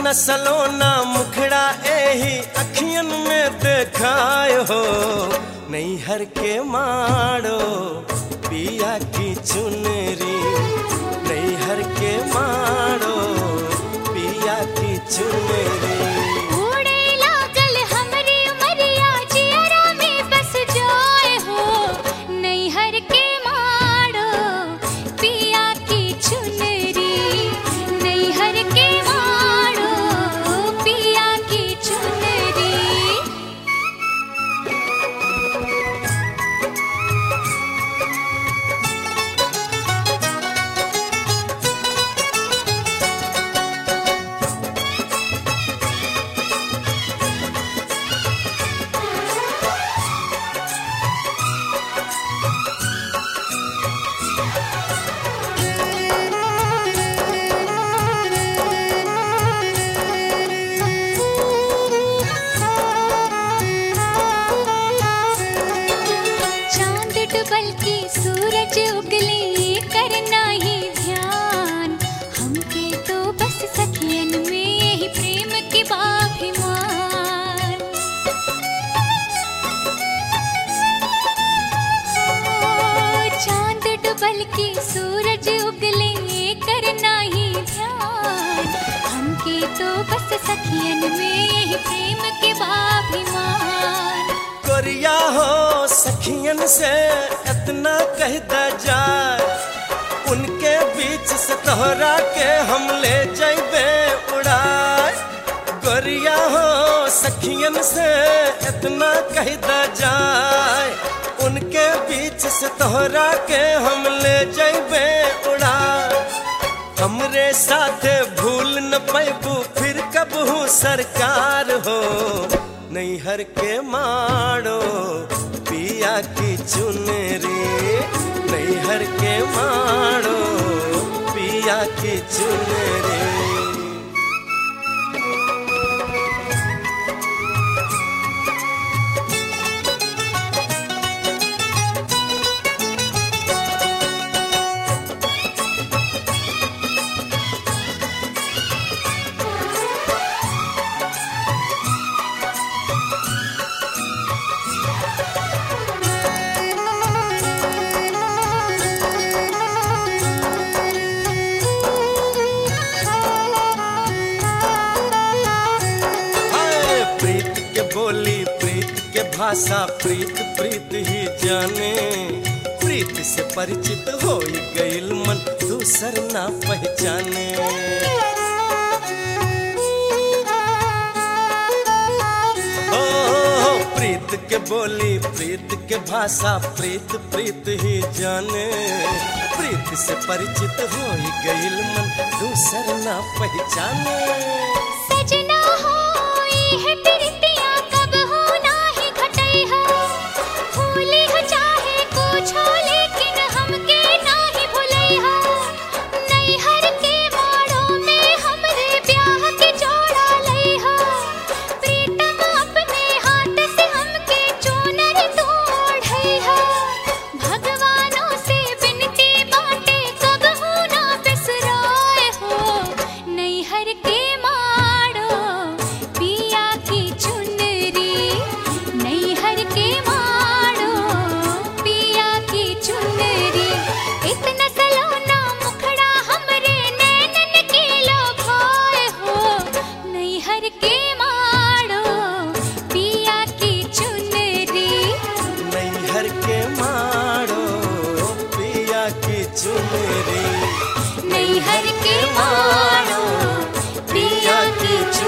इतना सलोना मुखड़ा एही अखियन में देखाय हो नैहर के माड़ो पिया की चुनरी नैहर के माड़ो पिया की चुनरी उड़े लागल हमरी उमरिया जियरा में बस जाए हो नैहर के माड़ो पिया की चुनरी नैहर के माड़ो पिया की चुनरी चांद डुबल की सूरज उगली करना ही ध्यान हमके तो बस सखियन में ही प्रेम के बाभिमान ओ, चांद डुबल की सूरज उगले करना ही ध्यान हमके तो बस सखियन में ही प्रेम के बाभिमान कोरिया हो सखियन से इतना कह द जाए उनके बीच से तोहरा के हम ले जैबे उड़ाए गोरिया हो सखियन से इतना कह द जाए उनके बीच से तोहरा के हम ले जैबे उड़ाए हमरे साथे भूल न पैबू फिर कब हूँ सरकार हो नैहर के माड़ो पिया की चुनरी नैहर के माड़ो पिया की चुनरी हाय प्रीत के बोली प्रीत के भाषा प्रीत प्रीत ही जाने प्रीत से परिचित हो गईल मन दूसर ना पहचाने ओ प्रीत के बोली प्रीत के भाषा प्रीत प्रीत ही जाने प्रीत से परिचित हो गईल मन दूसर ना पहचाने सजना होई है प्रीतिया कब हो नाही घटई हो भूली हो चाहे कुछ हो लेकिन हमके नाही भुलई हो नैहर के माड़ों में हमरे ब्याह के जोड़ा लई हो प्रीतम अपने हाथ से हमके चूनर तू ओढ़ई हो भगवानों से बिनती बाटे कब हो ना बिसराए हो नैहर के माड़ो पिया की चुनरी नैहर के माड़ो पिया की चुनरी इतना सलोना मुखड़ा हमरे नैनन के लोभाए हो नैहर के माड़ो पिया की चुनरी नैहर के माड़ो पिया की चुनरी नैहर के माड़ो पिया की चुनरी